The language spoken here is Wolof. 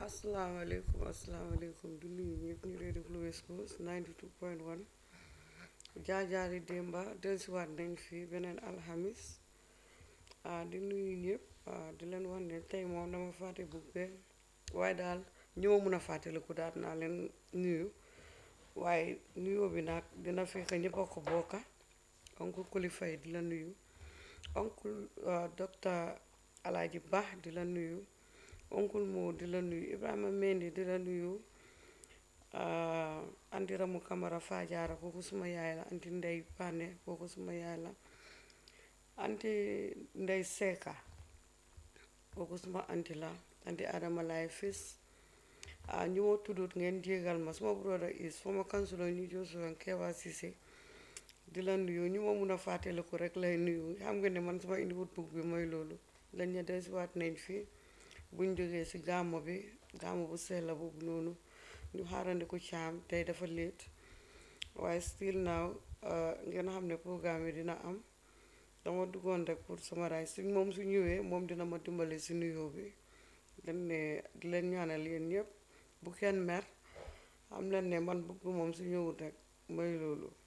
asalaamaaleykum asalaamaaleykum di nuyu ñëpp ñu dee déglu West Coast 92.1 jaajaari démba dellusiwaat nañ fi beneen alxamis ah di nuyu ñëpp ah di leen wax ne tey moom dama fàtte bu be waaye daal ñëw mun a fàttaliku daal naa leen nuyu waaye nuyoo bi nag dina fekk ñëpp a ko bokka oncle Kulifay di la nuyu oncle docteur Alaaji Ba di la nuyu oncle Mo di la nuyu Ibrahima Mendy di la nuyu anti Ramu Kamara Faajaara kooku suma yaay la anti Ndey Pane kooku suma yaay la anti Ndey Seka kooku suma anti la anti Adama Laay Fis ñu ma tuddut ngeen jégal ma suma brother is former councilor ñu Josuwan Kewa Cissé di la nuyu ñu ma mun a fàttaliku rek lay nuyu xam nga ne man suma indiwut bug bi mooy loolu lañ ne desiwaat nañ fi buñ jógee ci gàmmo bi gàmmo bu sell boobu noonu ñu xaarandi ko caam tey dafa léet waaye still now ngeen xam ne programme yi dina am dama duggoon rek pour sama raay suñ moom su ñëwee moom dina ma dimbale ci nuyoo bi dañ ne di leen ñaanal yéen ñëpp bu kenn mer xam leen ne man bugg moom su ñëwut rek mooy loolu